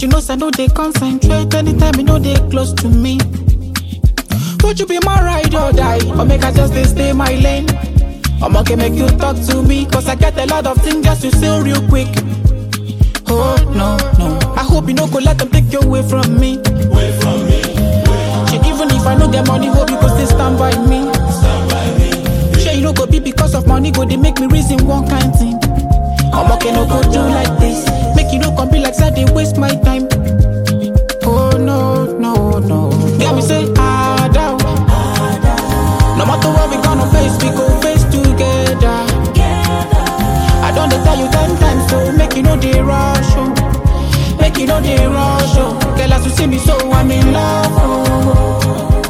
you know, say no they concentrate anytime you know they close to me. Would you be my ride or die? Or make I just dey stay my lane? I'm okay, make you talk to me. Cause I get a lot of things just to say real quick. Oh, no, no. I hope you no go let them take you away from me. Away from me, Shit, even if I know get money, hope you go still stand by me. stand by me. Sure, you no go be because of money, go they make me reason one kind thing. I'm okay, no go do like this. Make you no come be like that, they waste my time. Oh no, no, no. Get me say, ah, down. No matter what we gonna face, we go face together. I don't dey tell you ten times, so make you know the rush, oh. Make you know the rush, oh. Girl, as you see me, so I'm in love, oh.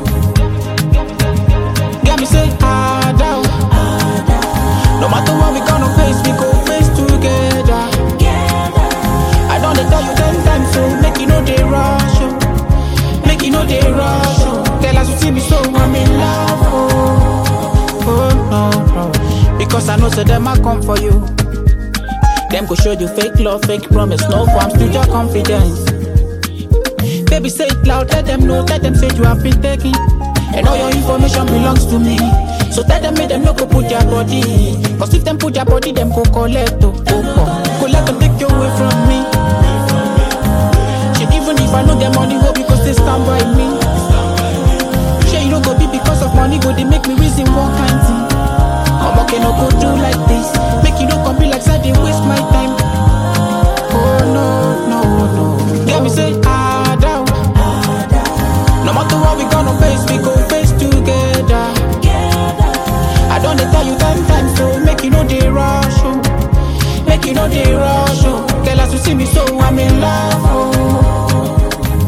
Get me say, ah, down. No matter what we gonna face, we go face together. I don't dey tell you ten times, so make you know the rush, oh. Make you know the rush, oh. Girl, as you see me, so I'm in love, oh. Oh, no, no. Because I know, so them I come for you. Them go show you fake love, fake promise, no for I'm still your confidence. Baby, say it loud, let them know, let them say you have been taken. And all your information belongs to me. So tell them, make them no go put their body. Cause if them put their body, them go collect, oh, oh, oh. Go let them take you away from me. Shit, even if I know their money, hope you go still stand by me. Shit, you don't go be because of money, go they make me reason one kind thing. I'm okay, no go do like this. Make you don't come be like that, they waste my time. Oh no, no, no. Get me say, ah, down. No matter what we gonna face, we go face together. I don't dey tell you ten times, so make you know the rush, oh. Make you know the rush, oh. Girl, as you see me, so I'm in love, oh.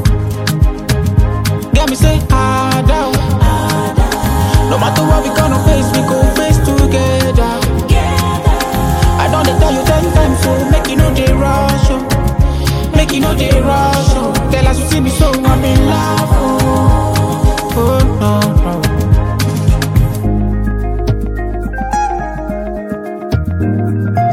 Get me say, ah, down. No matter what we gonna face, we go face together. I don't dey tell you ten times, so make you know the rush, oh. Make you know the rush, oh. Girl, as you see me, so I'm in love, oh. Oh, no, no.